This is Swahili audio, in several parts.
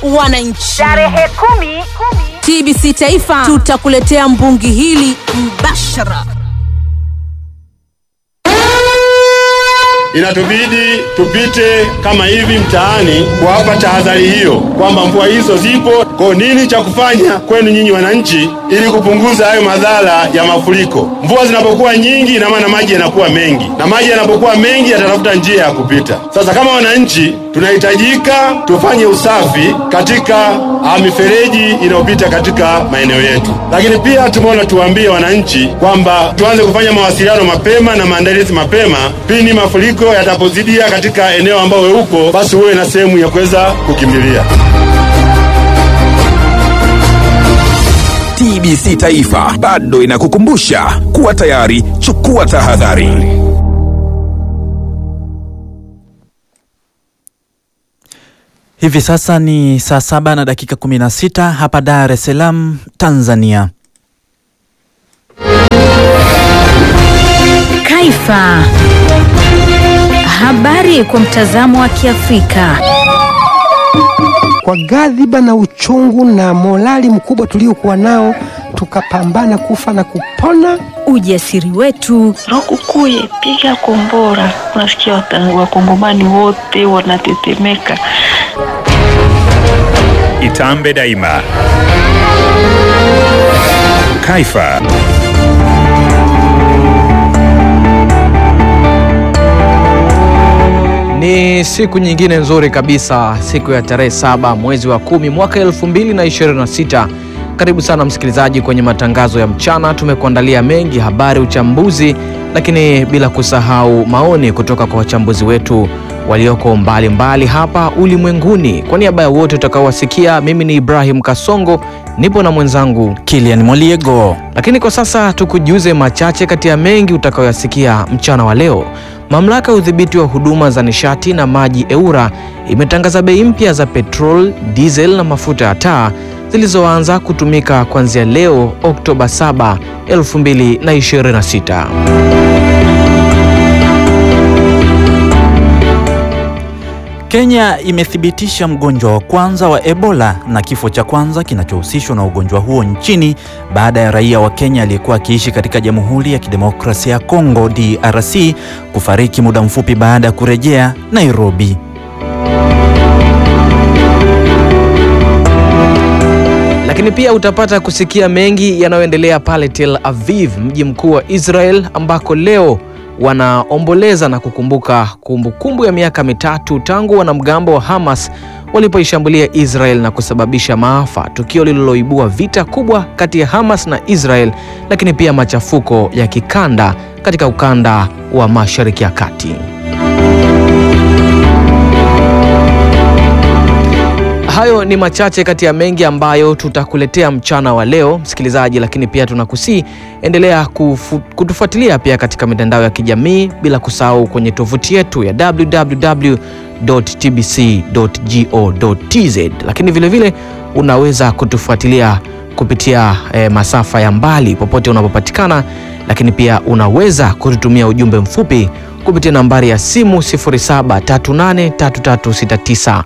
wananchi. Tarehe kumi, kumi. TBC Taifa tutakuletea mbungi hili mbashara. Inatubidi tupite kama hivi mtaani kuwapa tahadhari hiyo kwamba mvua hizo zipo. Kwa nini cha kufanya kwenu nyinyi wananchi, ili kupunguza hayo madhara ya mafuriko? Mvua zinapokuwa nyingi, ina maana maji yanakuwa mengi, na maji yanapokuwa mengi yatatafuta njia ya kupita. Sasa kama wananchi, tunahitajika tufanye usafi katika ah, mifereji inayopita katika maeneo yetu, lakini pia tumeona tuwaambie wananchi kwamba tuanze kufanya mawasiliano mapema na maandalizi mapema pindi mafuriko yatapozidia katika eneo ambao we uko, basi huwe na sehemu ya kuweza kukimbilia. TBC Taifa bado inakukumbusha kuwa tayari, chukua tahadhari. Hivi sasa ni saa saba na dakika 16 hapa Dar es Salaam, Tanzania. Kaifa. Habari kwa mtazamo wa Kiafrika. Kwa ghadhiba na uchungu na morali mkubwa tuliokuwa nao, tukapambana kufa na kupona. Ujasiri wetu, Rokukuye, piga kombora. Unasikia wata- wakongomani wote wanatetemeka. Itambe daima. Kaifa. Ni siku nyingine nzuri kabisa, siku ya tarehe saba mwezi wa kumi mwaka elfu mbili na ishirini na sita. Karibu sana msikilizaji kwenye matangazo ya mchana. Tumekuandalia mengi, habari, uchambuzi, lakini bila kusahau maoni kutoka kwa wachambuzi wetu walioko mbalimbali mbali hapa ulimwenguni. Kwa niaba ya wote utakaowasikia, mimi ni Ibrahim Kasongo, nipo na mwenzangu Kilian Moliego. lakini kwa sasa tukujuze machache kati ya mengi utakayoyasikia mchana wa leo. Mamlaka ya udhibiti wa huduma za nishati na maji EWURA imetangaza bei mpya za petrol, diesel na mafuta ya taa zilizoanza kutumika kuanzia leo Oktoba 7, 2026. Kenya imethibitisha mgonjwa wa kwanza wa Ebola na kifo cha kwanza kinachohusishwa na ugonjwa huo nchini baada ya raia wa Kenya aliyekuwa akiishi katika Jamhuri ya Kidemokrasia ya Kongo DRC kufariki muda mfupi baada ya kurejea Nairobi. Lakini pia utapata kusikia mengi yanayoendelea pale Tel Aviv, mji mkuu wa Israel, ambako leo wanaomboleza na kukumbuka kumbukumbu kumbu ya miaka mitatu tangu wanamgambo wa Hamas walipoishambulia Israel na kusababisha maafa, tukio lililoibua vita kubwa kati ya Hamas na Israel, lakini pia machafuko ya kikanda katika ukanda wa Mashariki ya Kati. Hayo ni machache kati ya mengi ambayo tutakuletea mchana wa leo msikilizaji, lakini pia tunakusii endelea kufu, kutufuatilia pia katika mitandao ya kijamii bila kusahau kwenye tovuti yetu ya www.tbc.go.tz, lakini vilevile vile unaweza kutufuatilia kupitia eh, masafa ya mbali popote unapopatikana, lakini pia unaweza kututumia ujumbe mfupi kupitia nambari ya simu 0738336925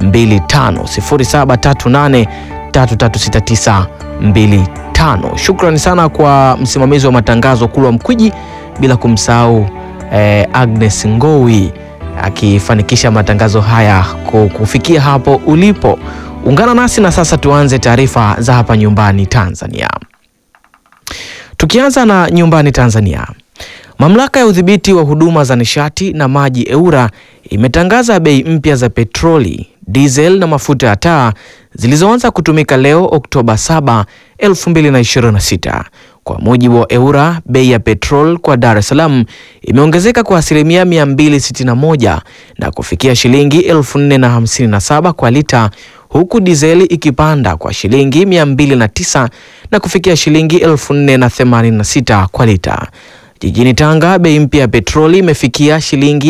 0738336925. Shukrani sana kwa msimamizi wa matangazo Kulwa Mkwiji, bila kumsahau eh, Agnes Ngowi akifanikisha matangazo haya ku- kufikia hapo ulipo. Ungana nasi na sasa tuanze taarifa za hapa nyumbani Tanzania. Tukianza na nyumbani Tanzania, mamlaka ya udhibiti wa huduma za nishati na maji EWURA imetangaza bei mpya za petroli, diesel na mafuta ya taa zilizoanza kutumika leo Oktoba 7, 2026. Kwa mujibu wa EWURA, bei ya petrol kwa Dar es Salaam imeongezeka kwa asilimia 261 na kufikia shilingi 4057 kwa lita huku dizeli ikipanda kwa shilingi 209 na kufikia shilingi 4086 kwa lita. Jijini Tanga bei mpya ya petroli imefikia shilingi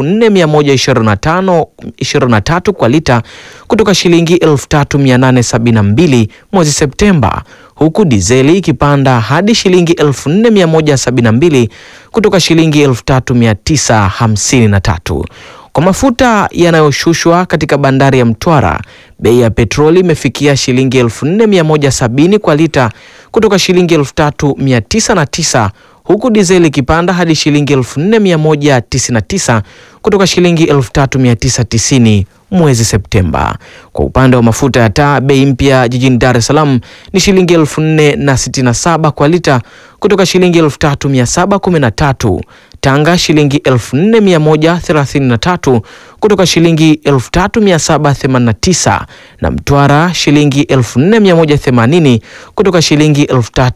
4125 kwa lita kutoka shilingi 3872 mwezi Septemba, huku dizeli ikipanda hadi shilingi 4172 kutoka shilingi 3953. Kwa mafuta yanayoshushwa katika bandari ya Mtwara, bei ya petroli imefikia shilingi 4170 kwa lita kutoka shilingi 3909 huku dizeli ikipanda hadi shilingi 4199 kutoka shilingi 3990 mwezi Septemba. Kwa upande wa mafuta ya taa, bei mpya jijini Dar es Salaam ni shilingi 4067 kwa lita kutoka shilingi 3713. Tanga shilingi 4133 kutoka shilingi 3789 na Mtwara shilingi 4180 kutoka shilingi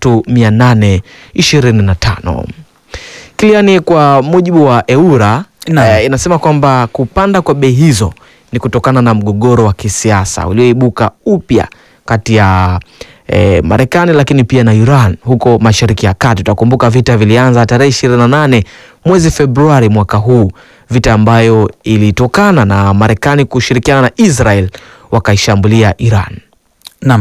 3825. Kiliani, kwa mujibu wa EURA eh, inasema kwamba kupanda kwa bei hizo ni kutokana na mgogoro wa kisiasa ulioibuka upya kati ya eh, Marekani lakini pia na Iran huko Mashariki ya Kati. Utakumbuka vita vilianza tarehe 28 mwezi Februari mwaka huu, vita ambayo ilitokana na Marekani kushirikiana na Israel wakaishambulia Iran. Naam,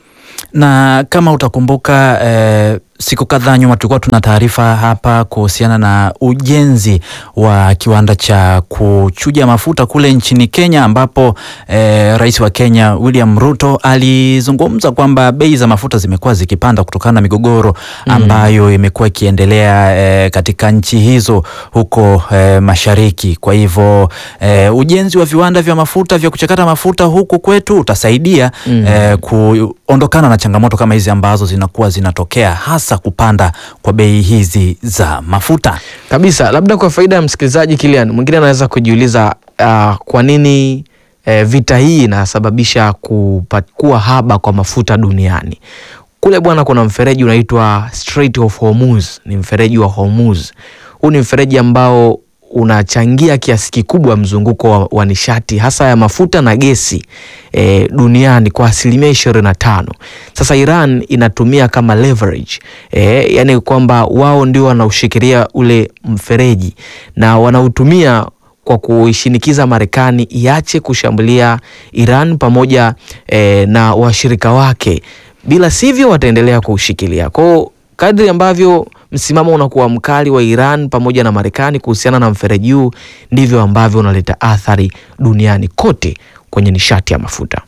na kama utakumbuka eh, siku kadhaa nyuma tulikuwa tuna taarifa hapa kuhusiana na ujenzi wa kiwanda cha kuchuja mafuta kule nchini Kenya ambapo eh, rais wa Kenya William Ruto alizungumza kwamba bei za mafuta zimekuwa zikipanda kutokana na migogoro ambayo imekuwa ikiendelea eh, katika nchi hizo huko eh, mashariki. Kwa hivyo eh, ujenzi wa viwanda vya mafuta vya kuchakata mafuta huku kwetu utasaidia eh, kuondokana na changamoto kama hizi ambazo zinakuwa zinatokea hasa kupanda kwa bei hizi za mafuta kabisa. Labda kwa faida ya msikilizaji Kilian, mwingine anaweza kujiuliza uh, kwa nini eh, vita hii inasababisha kuwa haba kwa mafuta duniani. Kule bwana, kuna mfereji unaitwa Strait of Hormuz, ni mfereji wa Hormuz. Huu ni mfereji ambao unachangia kiasi kikubwa mzunguko wa, wa nishati hasa ya mafuta na gesi e, duniani kwa asilimia ishirini na tano. Sasa Iran inatumia kama leverage e, yani kwamba wao ndio wanaushikilia ule mfereji na wanautumia kwa kuishinikiza Marekani iache kushambulia Iran pamoja e, na washirika wake, bila sivyo wataendelea kuushikilia kwao kadri ambavyo msimamo unakuwa mkali wa Iran pamoja na Marekani kuhusiana na mfereji huu ndivyo ambavyo unaleta athari duniani kote kwenye nishati ya mafuta.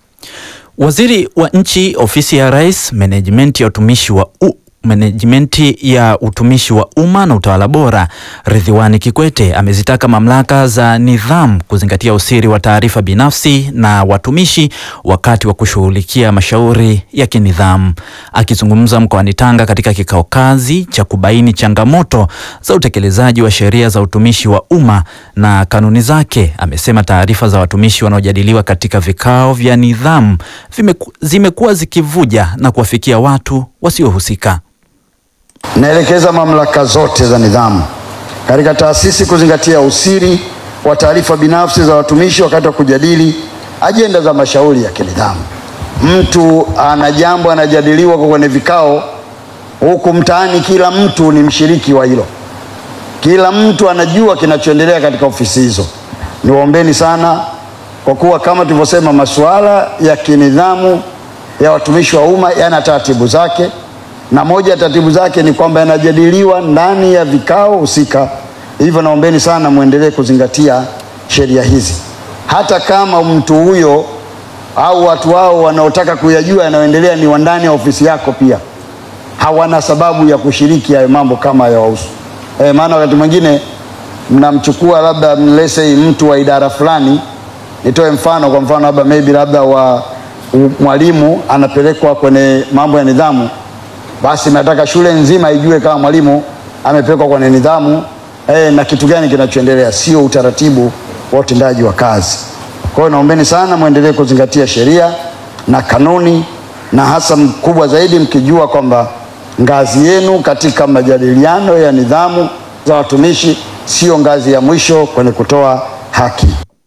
Waziri wa nchi ofisi ya Rais, menejimenti ya utumishi wa u menejimenti ya utumishi wa umma na utawala bora Ridhiwani Kikwete amezitaka mamlaka za nidhamu kuzingatia usiri wa taarifa binafsi na watumishi wakati wa kushughulikia mashauri ya kinidhamu. Akizungumza mkoani Tanga katika kikao kazi cha kubaini changamoto za utekelezaji wa sheria za utumishi wa umma na kanuni zake, amesema taarifa za watumishi wanaojadiliwa katika vikao vya nidhamu zimekuwa zikivuja na kuwafikia watu wasiohusika. Naelekeza mamlaka zote za nidhamu katika taasisi kuzingatia usiri wa taarifa binafsi za watumishi wakati wa kujadili ajenda za mashauri ya kinidhamu. Mtu ana jambo anajadiliwa kwa kwenye vikao huku mtaani, kila mtu ni mshiriki wa hilo, kila mtu anajua kinachoendelea katika ofisi hizo. Niwaombeni sana, kwa kuwa kama tulivyosema, masuala ya kinidhamu ya watumishi wa umma yana taratibu zake na moja ya taratibu zake ni kwamba yanajadiliwa ndani ya vikao husika. Hivyo naombeni sana muendelee kuzingatia sheria hizi, hata kama mtu huyo au watu wao wanaotaka kuyajua yanayoendelea ni wa ndani ya ofisi yako, pia hawana sababu ya kushiriki hayo mambo kama yawahusu. E, maana wakati mwingine mnamchukua labda mlese mtu wa idara fulani, nitoe mfano, kwa mfano labda maybe labda wa mwalimu anapelekwa kwenye mambo ya nidhamu basi nataka shule nzima ijue kama mwalimu amepelekwa kwenye nidhamu eh, na kitu gani kinachoendelea, sio utaratibu wa utendaji wa kazi. Kwa hiyo naombeni sana mwendelee kuzingatia sheria na kanuni, na hasa mkubwa zaidi mkijua kwamba ngazi yenu katika majadiliano ya nidhamu za watumishi sio ngazi ya mwisho kwenye kutoa haki.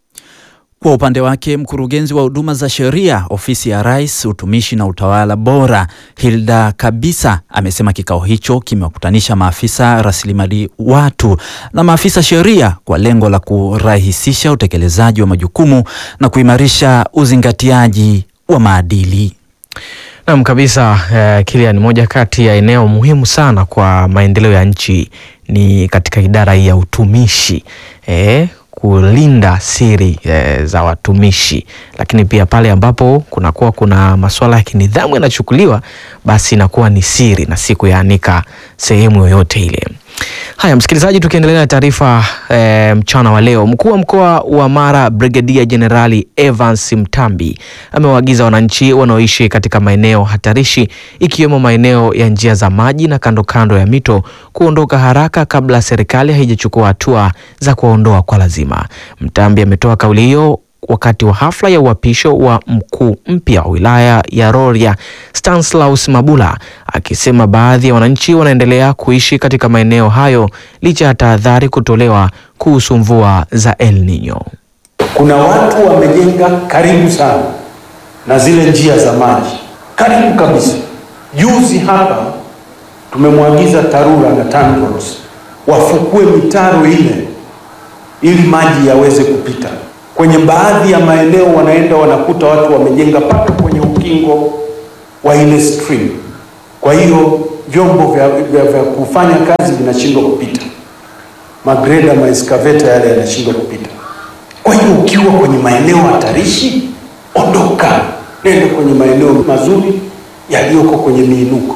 Kwa upande wake mkurugenzi wa huduma za sheria ofisi ya Rais, utumishi na utawala bora, Hilda Kabisa amesema kikao hicho kimewakutanisha maafisa rasilimali watu na maafisa sheria kwa lengo la kurahisisha utekelezaji wa majukumu na kuimarisha uzingatiaji wa maadili. Naam kabisa, eh, Kilian, moja kati ya eneo muhimu sana kwa maendeleo ya nchi ni katika idara hii ya utumishi eh, kulinda siri e, za watumishi, lakini pia pale ambapo kunakuwa kuna masuala ya kinidhamu yanachukuliwa, basi inakuwa ni siri na si kuyaanika sehemu yoyote ile. Haya, msikilizaji, tukiendelea na taarifa e, mchana wa leo, mkuu wa mkoa wa Mara Brigedia Jenerali Evans Mtambi amewaagiza wananchi wanaoishi katika maeneo hatarishi ikiwemo maeneo ya njia za maji na kando kando ya mito kuondoka haraka kabla serikali haijachukua hatua za kuwaondoa kwa lazima. Mtambi ametoa kauli hiyo wakati wa hafla ya uapisho wa mkuu mpya wa wilaya ya Rorya Stanislaus Mabula, akisema baadhi ya wananchi wanaendelea kuishi katika maeneo hayo licha ya tahadhari kutolewa kuhusu mvua za El Nino. Kuna watu wamejenga karibu sana na zile njia za maji, karibu kabisa. Juzi hapa tumemwagiza TARURA na TANROADS wafukue mitaro ile ili maji yaweze kupita kwenye baadhi ya maeneo wanaenda wanakuta watu wamejenga mpaka kwenye ukingo wa ile stream. Kwa hiyo vyombo vya, vya, vya kufanya kazi vinashindwa kupita, magreda maeskaveta yale yanashindwa kupita. Kwa hiyo ukiwa kwenye maeneo hatarishi, ondoka, nenda kwenye maeneo mazuri yaliyoko kwenye miinuko.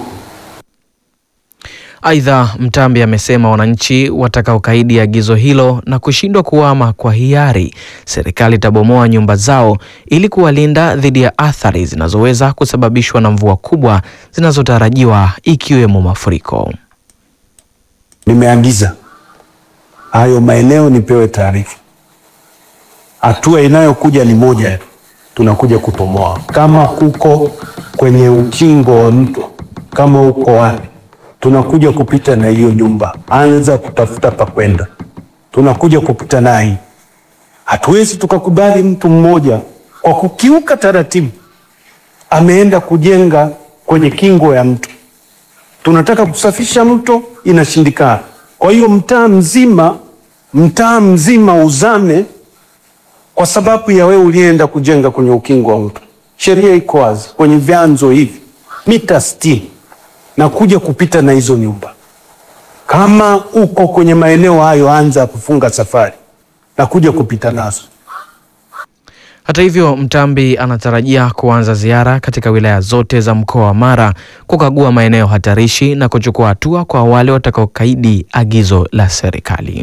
Aidha, Mtambi amesema wananchi watakaokaidi agizo hilo na kushindwa kuhama kwa hiari, serikali itabomoa nyumba zao ili kuwalinda dhidi ya athari zinazoweza kusababishwa na mvua kubwa zinazotarajiwa ikiwemo mafuriko. Nimeagiza hayo maeneo nipewe taarifa. Hatua inayokuja ni moja, tunakuja kubomoa. Kama huko kwenye ukingo wa mto, kama uko wapi tunakuja kupita na hiyo nyumba, anza kutafuta pa kwenda, tunakuja kupita naye. Hatuwezi tukakubali mtu mmoja kwa kukiuka taratibu ameenda kujenga kwenye kingo ya mto. Tunataka kusafisha mto, inashindikana. Kwa hiyo mtaa mzima, mtaa mzima uzame kwa sababu ya wewe ulienda kujenga kwenye ukingo wa mto. Sheria iko wazi kwenye vyanzo hivi mita sitini na kuja kupita na hizo nyumba. Kama uko kwenye maeneo hayo, anza kufunga safari na kuja kupita nazo. Hata hivyo, Mtambi anatarajia kuanza ziara katika wilaya zote za mkoa wa Mara kukagua maeneo hatarishi na kuchukua hatua kwa wale watakaokaidi agizo la serikali.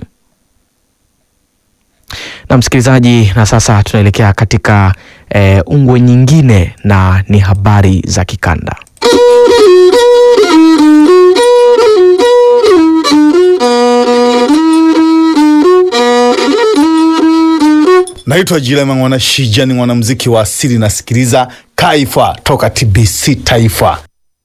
Na msikilizaji, na sasa tunaelekea katika eh, ungwe nyingine na ni habari za kikanda. Naitwa Jilema Mwana Shija, ni mwanamuziki wa asili, nasikiliza Kaifa toka TBC Taifa.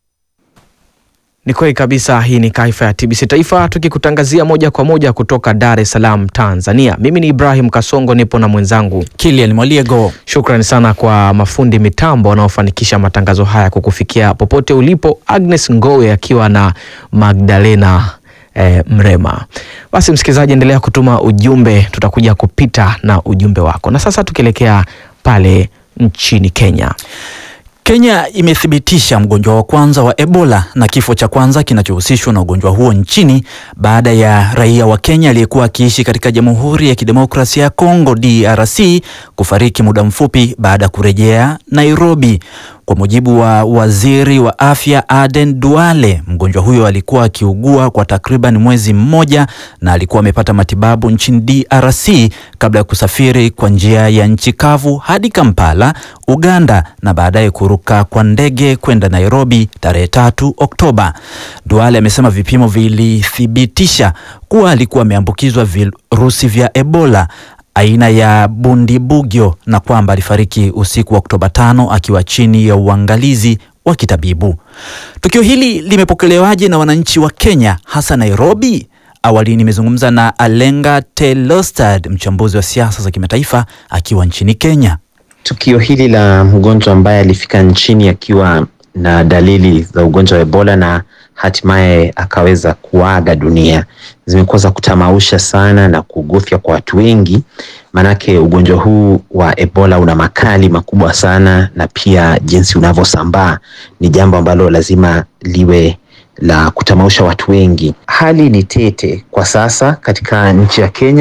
Ni kweli kabisa, hii ni Kaifa ya TBC Taifa tukikutangazia moja kwa moja kutoka Dar es Salaam, Tanzania. Mimi ni Ibrahim Kasongo, nipo na mwenzangu Kilian Mwaliego. Shukrani sana kwa mafundi mitambo wanaofanikisha matangazo haya kukufikia popote ulipo, Agnes Ngowe akiwa na Magdalena eh, Mrema. Basi msikilizaji, endelea kutuma ujumbe, tutakuja kupita na ujumbe wako. Na sasa tukielekea pale nchini Kenya. Kenya imethibitisha mgonjwa wa kwanza wa Ebola na kifo cha kwanza kinachohusishwa na ugonjwa huo nchini baada ya raia wa Kenya aliyekuwa akiishi katika Jamhuri ya Kidemokrasia ya Kongo DRC kufariki muda mfupi baada ya kurejea Nairobi. Kwa mujibu wa waziri wa afya Aden Duale, mgonjwa huyo alikuwa akiugua kwa takriban mwezi mmoja na alikuwa amepata matibabu nchini DRC kabla ya kusafiri kwa njia ya nchi kavu hadi Kampala, Uganda na baadaye kuruka kwa ndege kwenda Nairobi tarehe tatu Oktoba. Duale amesema vipimo vilithibitisha kuwa alikuwa ameambukizwa virusi vya Ebola aina ya Bundibugyo na kwamba alifariki usiku wa Oktoba tano akiwa chini ya uangalizi wa kitabibu. Tukio hili limepokelewaje na wananchi wa Kenya hasa Nairobi? Awali nimezungumza na Alenga Telostad, mchambuzi wa siasa za kimataifa akiwa nchini Kenya. Tukio hili la mgonjwa ambaye alifika nchini akiwa na dalili za ugonjwa wa Ebola na hatimaye akaweza kuaga dunia zimekuwa za kutamausha sana na kugofya kwa watu wengi, maanake ugonjwa huu wa Ebola una makali makubwa sana, na pia jinsi unavyosambaa ni jambo ambalo lazima liwe la kutamausha watu wengi. Hali ni tete kwa sasa katika nchi ya Kenya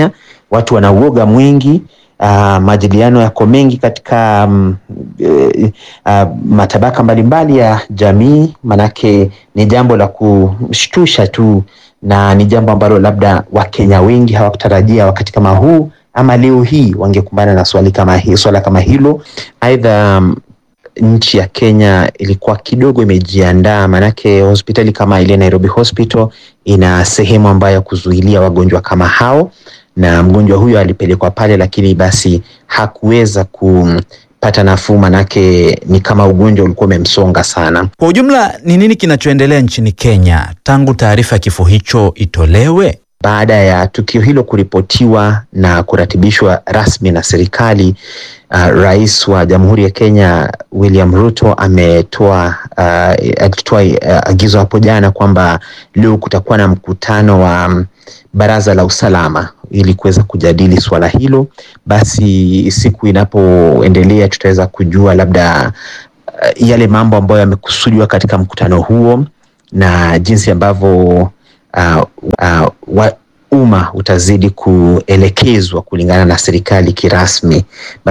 watu wana uoga mwingi. Uh, majadiliano yako mengi katika um, uh, uh, matabaka mbalimbali ya jamii, manake ni jambo la kushtusha tu na ni jambo ambalo labda Wakenya wengi hawakutarajia wakati kama huu ama leo hii wangekumbana na swali kama hi, swala kama hilo. Aidha, um, nchi ya Kenya ilikuwa kidogo imejiandaa, manake hospitali kama ile Nairobi Hospital ina sehemu ambayo ya kuzuilia wagonjwa kama hao, na mgonjwa huyo alipelekwa pale, lakini basi hakuweza kupata nafuu, manake ni kama ugonjwa ulikuwa umemsonga sana. Kwa ujumla, ni nini kinachoendelea nchini Kenya tangu taarifa ya kifo hicho itolewe? Baada ya tukio hilo kuripotiwa na kuratibishwa rasmi na serikali, uh, Rais wa Jamhuri ya Kenya William Ruto ametoa uh, alitoa uh, agizo hapo jana kwamba leo kutakuwa na mkutano wa um, Baraza la Usalama ili kuweza kujadili swala hilo. Basi siku inapoendelea tutaweza kujua labda uh, yale mambo ambayo yamekusudiwa katika mkutano huo na jinsi ambavyo uh, uh, wa umma utazidi kuelekezwa kulingana na serikali kirasmi.